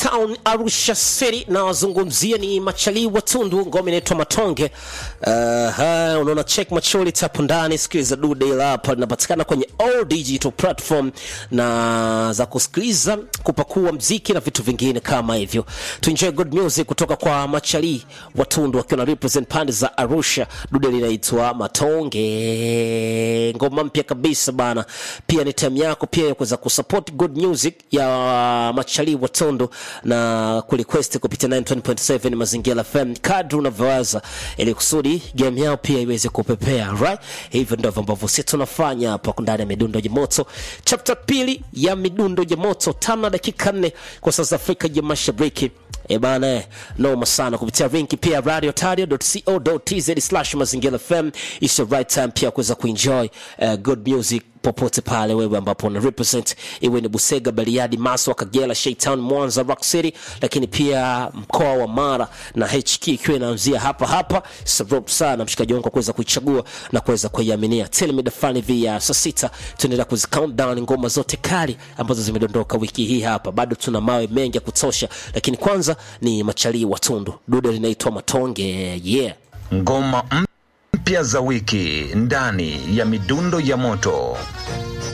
Town Arusha City na wazungumzia ni Machali Watundu, ngoma inaitwa Matonge. Uh, unaona check macholi tapo ndani, sikiliza dude ila hapa linapatikana kwenye all digital platform na za kusikiliza, kupakua mziki na vitu vingine kama hivyo. To enjoy good music kutoka kwa Machali Watundu wakiwa na represent pande za Arusha. Dude linaitwa Matonge, ngoma mpya kabisa bana. Pia ni time yako pia ya kuweza kusupport good music ya Machali Watundu na kurequest kupitia 920.7 Mazingira FM kadri unavyoweza, ili kusudi game yao pia iweze kupepea right. Hivyo ndivyo ambavyo sisi tunafanya hapa ndani ya midundo ya moto, chapter pili ya midundo ya moto, tano na dakika nne kwa saa za Afrika ya Mashariki. E bana, eh, noma sana kupitia linki pia radiotario.co.tz slash mazingira FM. It's the right time pia kuweza kuenjoy uh, good music popote pale wewe ambapo una represent iwe ni Busega, Bariadi, Maswa, Kagera, Shaytown, Mwanza, Rock City, lakini pia mkoa wa Mara na HK ikiwa inaanzia hapa hapa. Sababu sana mshikaji wangu kwa kuweza kuichagua na kuweza kuiaminia. Tell me the funny via saa sita tunaendelea kuzi count down ngoma zote kali ambazo zimedondoka wiki hii hapa. Bado tuna mawe mengi ya kutosha, lakini kwanza ni Machalii Watundu, dude linaitwa Matonge. Yeah. Ngoma mpya za wiki ndani ya midundo ya moto.